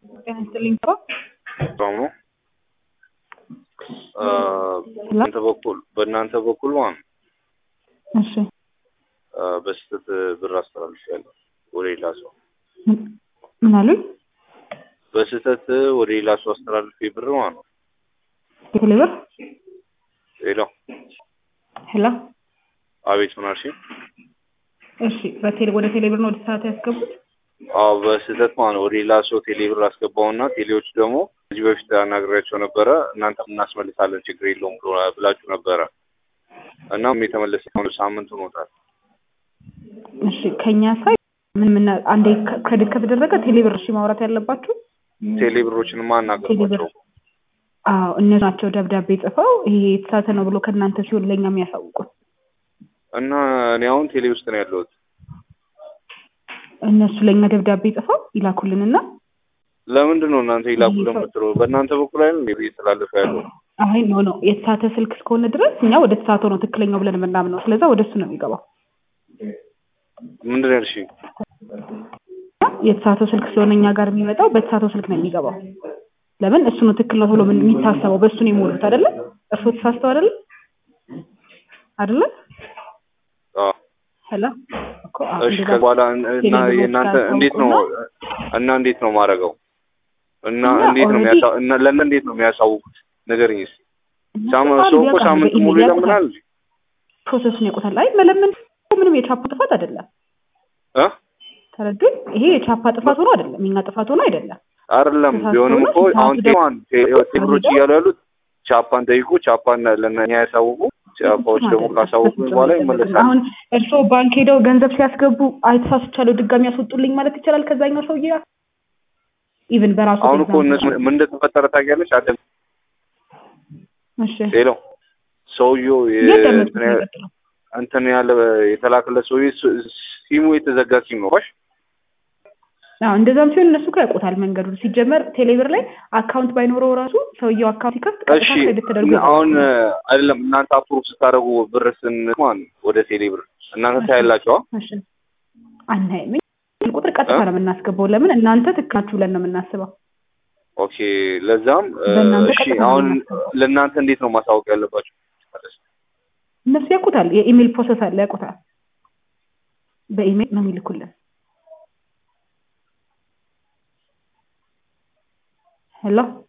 ጤና ይስጥልኝ እኮ በጣም ነው በእናንተ በኩል በእናንተ በኩል ማለት ነው እሺ በስህተት ብር አስተላልፌያለሁ ወደ ሌላ ሰው ምን- ምን አሉኝ? በስህተት ወደ ሌላ ሰው አስተላልፌ ብር ማለት ነው የቴሌ ብር ሌላ ሄሎ አቤት ምን አልሽኝ? እሺ በቴሌ ወደ ቴሌ ብር ነው ወደ ሰዓት ያስገቡት? አዎ በስህተት ማለት ነው ወደ ሌላ ሰው ቴሌ ብር አስገባውና ቴሌዎች ደግሞ ከዚህ በፊት አናግሬያቸው ነበረ እናንተም እናስመልሳለን ችግር የለውም ብሎ- ብላችሁ ነበረ እናም የተመለሰ ሆነ ሳምንት ሆኖታል እሺ ከኛ ሳይ ምን ምን አንዴ ከ- ክሬዲት ከተደረገ ቴሌ ብር እሺ ማውራት ያለባችሁ ቴሌ ብሮችንማ ቴሌ ብር አናገርኳቸው አዎ እነሱ ናቸው ደብዳቤ ጽፈው ይሄ የተሳተ ነው ብሎ ከእናንተ ሲሆን ለእኛ የሚያሳውቁት እና እኔ አሁን ቴሌ ውስጥ ነው ያለሁት እነሱ ለእኛ ደብዳቤ ጽፈው ይላኩልንና ለምንድን ነው እናንተ ይላኩ ይሄ ሰው- ለምትለው በእናንተ በኩል አይደል እንዴ እየተላለፈ ያለው አይ ኖ ኖ የተሳተ ስልክ እስከሆነ ድረስ እኛ ወደ ተሳተው ነው ትክክለኛው ብለን የምናምነው ስለዛ ወደ እሱ ነው የሚገባው ምንድን ነው ያልሽኝ የተሳተው ስልክ ስለሆነ እኛ ጋር የሚመጣው በተሳተው ስልክ ነው የሚገባው ለምን እሱ ነው ትክክል ነው ተብሎ ምን- የሚታሰበው በእሱ ነው የሞሉት አይደለ እርስዎ ተሳስተው አይደለ አይደለ አዎ ሄሎ እኮ አዎ፣ እሺ እንደዛ ከዛ በኋላ እን- እና ቴሌብሮች የእናንተ ጋር እንዴት ነው ታውቁና- እና እንዴት ነው ማድረገው እና እኛ እንዴት ነው already- የሚያሳ እና ለምን እንዴት ነው የሚያሳውቁት ንገረኝ እስኪ ሳም እነሱ ሰው እኮ ያውቃሉ፣ ሳምንት በኢሜል ሙሉ ያውቁታል። ይለምናል ፕሮሰሱን ያውቁታል። አይ መለመን ምንም የቻፓ ጥፋት አይደለም። እ ተረዱኝ። ይሄ የቻፓ ጥፋት ሆኖ አይደለም፣ የኛ ጥፋት ሆኖ አይደለም። አይደለም ተሳስቶ ቢሆንም ነው፣ እኮ ተሳስቶ አሁን ደግሞ ቴሌ- ቴ- ቴሌብሮች እያሉ ያሉት ቻፓን ጠይቁ ቻፓን ለእኛ ያሳውቁ ቻፓዎች ደግሞ አይደለም፣ ካሳወቁ በፍጹም በኋላ አይደለም። ይመለሳል አሁን እርስዎ ባንክ ሄደው ገንዘብ ሲያስገቡ አይተሳስቻለሁ ድጋሚ ያስወጡልኝ ማለት ይቻላል ከዛኛው ሰውዬ ጋር ኢቭን በራሱ አሁን እኮ ኤግዛምፕል እነሱ ምን እንደተፈጠረ ታውቂያለሽ አይደል እሺ ሌላው ሰውየው የ- እያዳመጥኩት እንትን ነው ያ- የቀጥለው። እንትን ያለ የተላከለት ሰውዬ ስ- ሲሙ የተዘጋ ሲም ነው ባሽ አዎ እንደዛም ሲሆን እነሱ እኮ ያውቁታል መንገዱን። ሲጀመር ቴሌብር ላይ አካውንት ባይኖረው ራሱ ሰውየው አካውንት ሲከፍት ቀጥታ እሺ ክሬዲት ተደርጎ አሁን አይደለም እናንተ አፕሩቭ ስታደርጉ ብር ስን ማን ወደ ቴሌ ብር እናንተ ታያላችሁ እሺ አናይም። እኛ ቁጥር ቀጥታ ነው የምናስገባው። ለምን እናንተ ትክክላችሁ ብለን ነው የምናስበው። ኦኬ ለዛም እ፣ በእናንተ እሺ ቀጥታ ነው አሁን የምናስገባው። ለእናንተ እንዴት ነው ማሳወቅ ያለባችሁ እነሱ ያውቁታል። የኢሜል ፕሮሰስ አለ ያውቁታል። በኢሜል ነው የሚልኩልን። ሄሎ